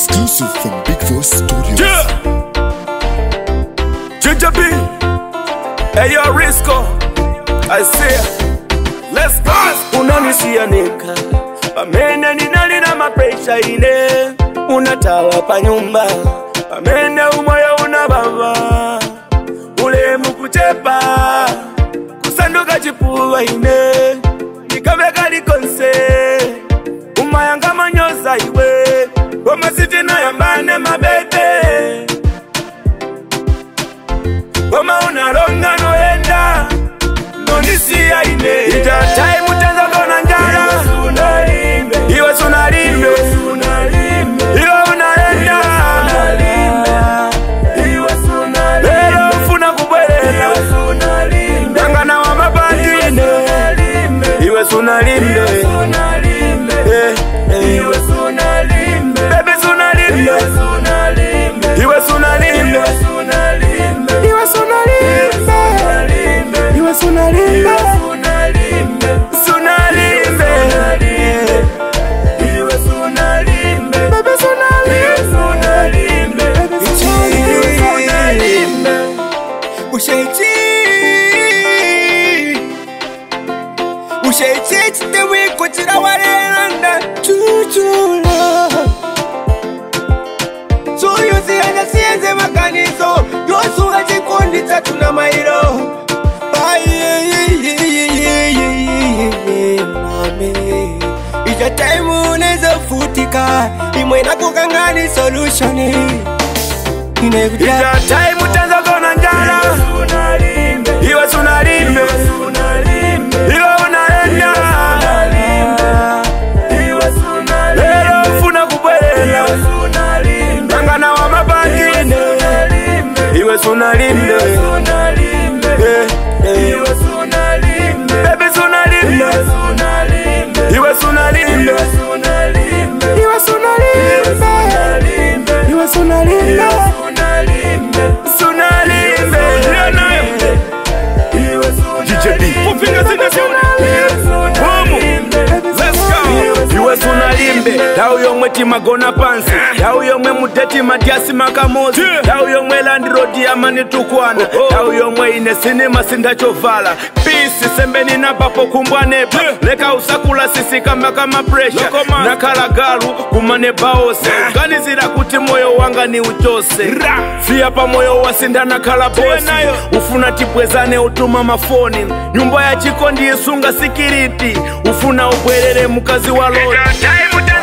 Exclusive from Big Voice Studios. Yeah. Ginger B. Hey, yo, Risco. I say, let's go. Unanisianika pamene ninali na mapresha ine unatawa pa nyumba pamene umoyo unabava ulemu kuchepa kusanduka chipuva ine nikaveka likonse umayanga manyoza iwe komasitino yambane mabebe koma unalonga noenda nonisiya ine itatai mutenza kona njala iwe sunalimbe iwe unaenda lero ufuna kubwerera ngangana wa mapatine iwe sunalimbe Eh, eh. Baby, sunalimbe iwe sunalimbe iwe sunalimbe iwe sunalimbe sunalimbe Baby, sunalimbe Baby, sunalimbe Ushaiti Ushaiti chitewe kuchira warenda chuchula Suyuzi anasienze makanizo Yosuga chikundi tatu na mairo Mami Ija time unaweza futika Imwe na kukangani solutioni Inekuja itatai mutenza kona njala iwe sunalimbe iwe unaenda lero ufuna kubwerera ngangana wa mapangine iwe sunalimbe Eh, eh. Baby, sunalimbe iwe sunalimbe iwe sunalimbe iwe sunalimbe sunalimbe DJ B. Kufinga zina Boom. Let's go. iwe sunalimbe ndau yomwe timagona pansi ndau yomwe muteti matyasi makamozi ndau yomwe landirodi amanitukwana ndau yomwe ine sinima sindachovala pisi sembeni napapo kumbwanepa leka usakula sisikamba kama presha nakhala galu kumanebaose ganizira kuti moyo wanga ni uchose fiya pa moyo wasindanakhala bosi ufuna tibwezane utuma mafoni nyumba ya chiko ndiyisunga sikiriti ufuna ubwerere mukazi wa loti